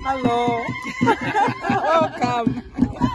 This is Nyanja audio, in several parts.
Hello. Welcome.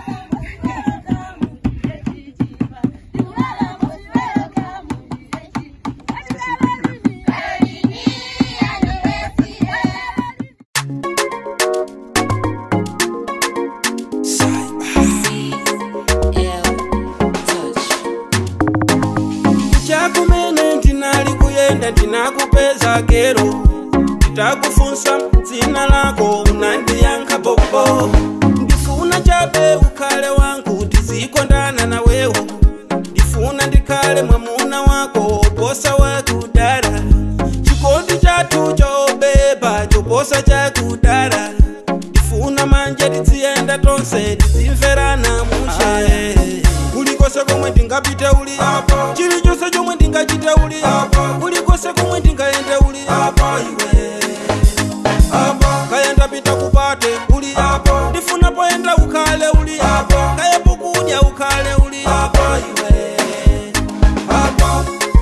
chakumene ndinali kuyenda ndinakupeza kero nditakufunsa dzina lako unandiyankha bobo ndifuna chabe ukhale wangu tizikondana nawewo ndifuna ndikhale mwamuna wako oposa wakudala chikondi chathu chobeba choposa chakudala ndifuna manje tiziyenda tonse tizimverana mushe kulikose komwe ndingapite uli apa chilichonse chomwe ndingachite uli apa kulikose komwe ndingayende uli apa iwe apa kaya ndapita kupate uli apa ndifuna poyenda ukhale uli apa kaya pokudya ukhale uli apa iwe apa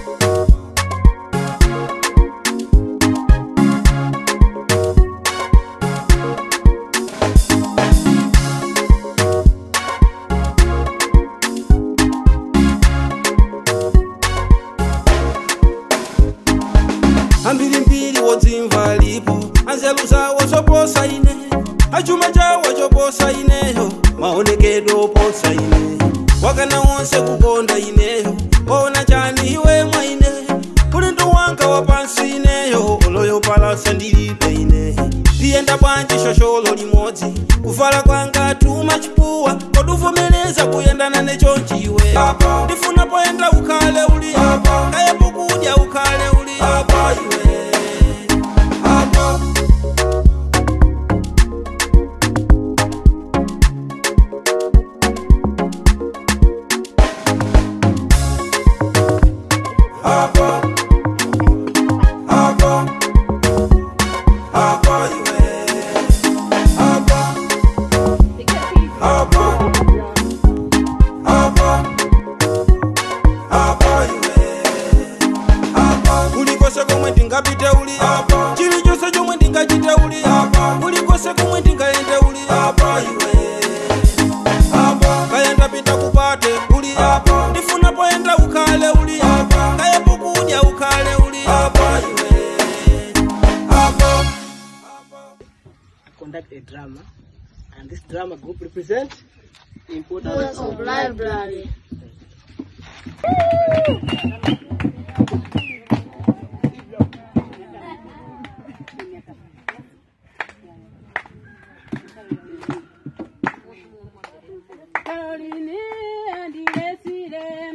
ambirimbiri wodzimva lipo anzeru zawo zoposa ine achuma chawo choposa ineyo maonekedwe oposa ine wakana wonse kukonda ineyo waona chani iwe mwa ine ulendo wanga wapansi ineyo oloyo palasa ndilipe ine ndiyenda bwanji shosholo limodzi kuvala kwanga tuma chipuwa koduvomereza kuyendana nechonchiwe ndifuna poyenda ukhale uli kaya pokudya ukhale uli iwe apa apa apa apa iwe apa apa apa apa iwe apa kulikose komwe ndingapite uli apa chilichonse chomwe ndingachite uli apa kulikose komwe ndingayende uli apa iwe apa kaya ndapita kupate uli apa ndifuna poyenda ukhale uli apa kaya pokudya ukhale uli apa iwe apa conduct a drama, and this drama group represents the importance Importance of library. Caroline and the